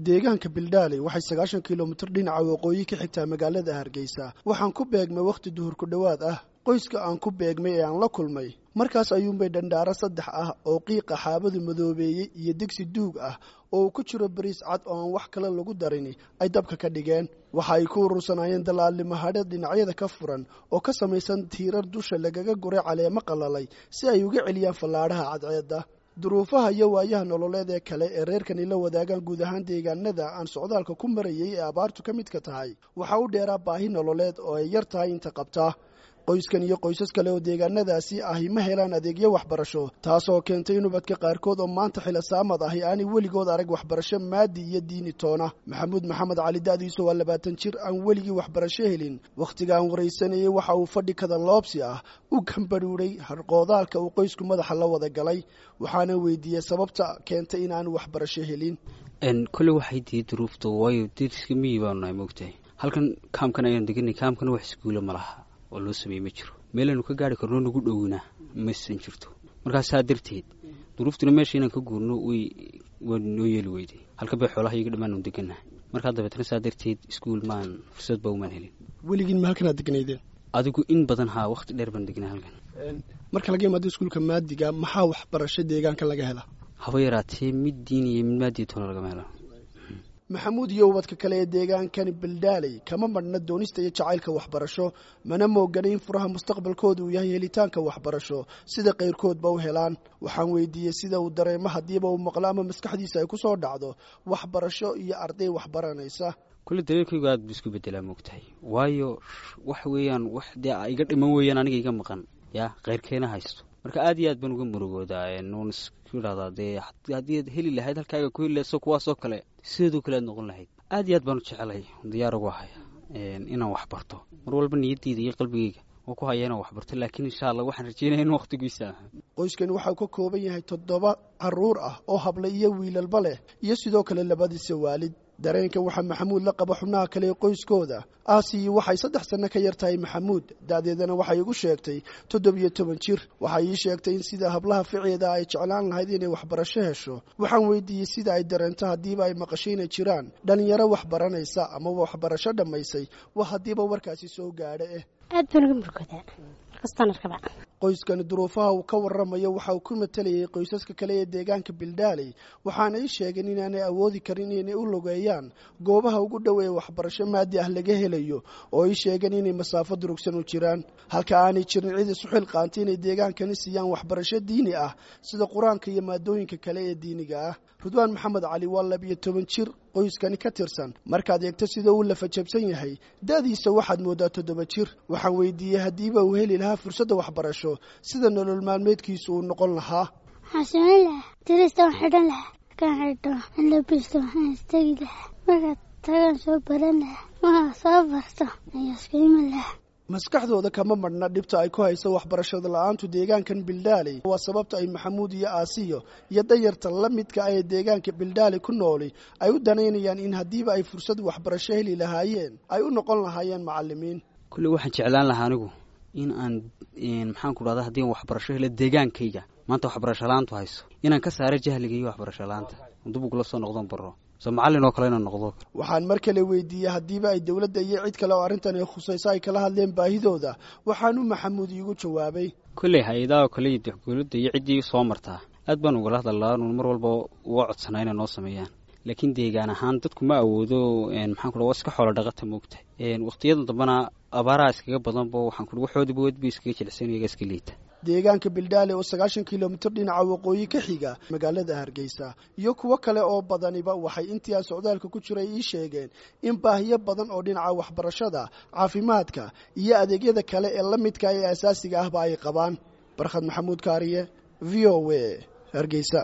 deegaanka bildaaley waxay sagaashan kilomitir dhinaca waqooyi ka xigtaa magaalada hargeysa waxaan ku beegmay wakhti duhur ku dhowaad ah qoyska aan ku beegmay ee aan la kulmay markaas ayuunbay dhandhaaro saddex ah oo qiiqa xaabadu madoobeeyey iyo digsi duug ah oo uu ku jiro bariis cad oo aan wax kale lagu darini ay dabka ka dhigeen waxa ay ku urursanaayeen dalaalnimahadhe dhinacyada ka furan oo ka samaysan tiirar dusha lagaga guray caleemo qalalay si ay uga celiyaan fallaadhaha cadceedda duruufaha iyo waayaha nololeed ee kale ee reerkani la wadaagaan guud ahaan deegaanada aan socdaalka ku marayay ee abaartu ka midka tahay waxaa u dheeraa baahi nololeed oo ay yar tahay inta qabtaa qoyskan iyo qoysas kale oo deegaanadaasi ahi ma helaan adeegyo waxbarasho taasoo keentay in ubadka qaarkood oo maanta xilosaamad ahi aanay weligood arag waxbarasho maadi iyo diini toona maxamuud maxamed cali da'diisu waa labaatan jir aan weligii waxbarasho helin wakhtiga aan waraysanayay waxa uu fadhi kadaloobsi ah u gambadhuuray harqoodaalka uu qoysku madaxa la wada galay waxaana weydiiyey sababta keentay inaanu waxbarasho helin kolle waxay diiday duruufta waayo deriska miyi baanu nahay moogtahay halkan kaamkan ayaan deganay kaamkana wax iskuulo ma laha oo loo sameeye ma jiro meelaynu ka gaari karno nagu dhowna masan jirto markaas saa darteed duruuftuna meesha inaan ka guurno way waa noo yeeli weyday halkan bay xoolaha iyaga dhammaanu degannahay markaa dabeetna saa darteed iskuul maan fursadba umaan helin weligiin ma halkanaad degnaydeen adigu in badan haa wakhti dheer baan degnay halkan marka laga imaado iskuulka maadiga maxaa waxbarasho deegaanka laga hela haba yaraatee mid diin iyo mid maadiya toona lagama helo maxamuud iyo ubadka kale ee deegaankani baldaaley kama madhna doonista iyo jacaylka waxbarasho mana moogana in furaha mustaqbalkooda uu yahay helitaanka waxbarasho sida qayrkoodba u helaan waxaan weydiiyey sida uu dareemo haddiiba uu maqlo ama maskaxdiisa ay ku soo dhacdo waxbarasho iyo arday waxbaranaysa kulle dareenkaygu aad bu isku bedelaa moogtahay waayo wax weeyaan wax dee iga dhiman weeyaan aniga iga maqan yaa keyrkeena haysto marka aad iyo aad baan uga murugoodaa nuun isku idhahdaa dee haddii ad heli lahayd halkaaga ku heli lahayd so kuwaasoo kale sideedoo kale aad noqon lahayd aad iyo aad baan u jecelay diyaar ugu haya inaan wax barto mar walba niyadeyda iyo qalbigeyga oo ku haya inaan wax barto laakiin insha allah waxaan rajeynaya in wakhtigiisa aha qoyskani waxau ka kooban yahay toddoba caruur ah oo habla iyo wiilalba leh iyo sidoo kale labadiisa waalid dareenkan waxaa maxamuud la qaba xubnaha kale ee qoyskooda aasiyi waxay saddex sanno ka yar tahay maxamuud da'deedana waxay igu sheegtay toddobiyo toban jir waxay ii sheegtay in sida hablaha ficeeda ay jeclaan lahayd inay waxbarasho hesho waxaan weydiiyey sida ay dareento haddiiba ay maqasho inay jiraan dhallinyaro wax baranaysa ama waxbarasho dhammaysay waa haddiiba warkaasi soo gaadha eh aad baan uga murgoodaa markastaan arkaba qoyskani duruufaha uu ka warramayo waxa uu ku matalayay qoysaska kale ee deegaanka bildaaley waxaana ii sheegeen inaanay awoodi karin inay u logeeyaan goobaha ugu dhow ee waxbarasho maadi ah laga helayo oo ii sheegeen inay masaafo durugsan u jiraan halka aanay jirin cid isu xilqaantay inay deegaankani siiyaan waxbarasho diini ah sida qur-aanka iyo maadooyinka kale ee diiniga ah rudwaan maxamed cali waa labiyo toban jir qoyskani ka tirsan markaad eegto sida uu lafajabsan yahay da'diisa waxaad mooddaa toddoba jir waxaan weydiiyey haddiiba uu heli lahaa fursadda waxbarasho sida nolol maalmeedkiisu uu noqon lahaa waxaan samayn lahaa dirista waan xidhan lahaa markaan xidho aan labisto waxaan istegi lahaa markaad tagaan soo baran lahaa markaa soo barto ayaa isku iman lahaa maskaxdooda kama madhna dhibta ay ku hayso waxbarashada la-aantu deegaankan bildaaley waa sababta ay maxamuud iyo aasiyo iyo dayarta la midka ah ee deegaanka bildaaley ku nooli ay u danaynayaan in haddiiba ay fursad waxbarasho heli lahaayeen ay u noqon lahaayeen macalimiin kulle waxaan jeclaan lahaa anigu in aan maxaan ku dhahda haddii aan waxbarasho helo deegaankayga maanta waxbarasho la-aantu hayso inaan ka saaro jahliga iyo waxbarasho la-aanta dib ugula soo noqdon baro so macallin oo kale inaan noqdo waxaan mar kale weydiiyey haddiiba ay dowladda iyo cid kale oo arrintan ay khusayso ay kala hadleen baahidooda waxaanu maxamuud iigu jawaabay kolley hay-adaha kale iyo dowladda iyo ciddii soo martaa aad baan ugala hadalaa nuun mar walba uga codsanaa inay noo sameeyaan laakiin deegaan ahaan dadku ma awoodo maxaan ku waa iska xoolo dhaqata moogta waqtiyada dambena abaaraha iskaga badanba waxaan ku waxoodiba wadba iskaga jilicsan iyaga iska liita deegaanka bildaale oo sagaashan kilomitir dhinaca waqooyi ka xiga magaalada hargeysa iyo kuwo kale oo badaniba waxay intii aan socdaalka ku jiray ii sheegeen in baahiyo badan oo dhinaca waxbarashada caafimaadka iyo adeegyada kale ee la midka ee asaasiga ahba ay qabaan barkhad maxamuud kaariye v o a hargeysa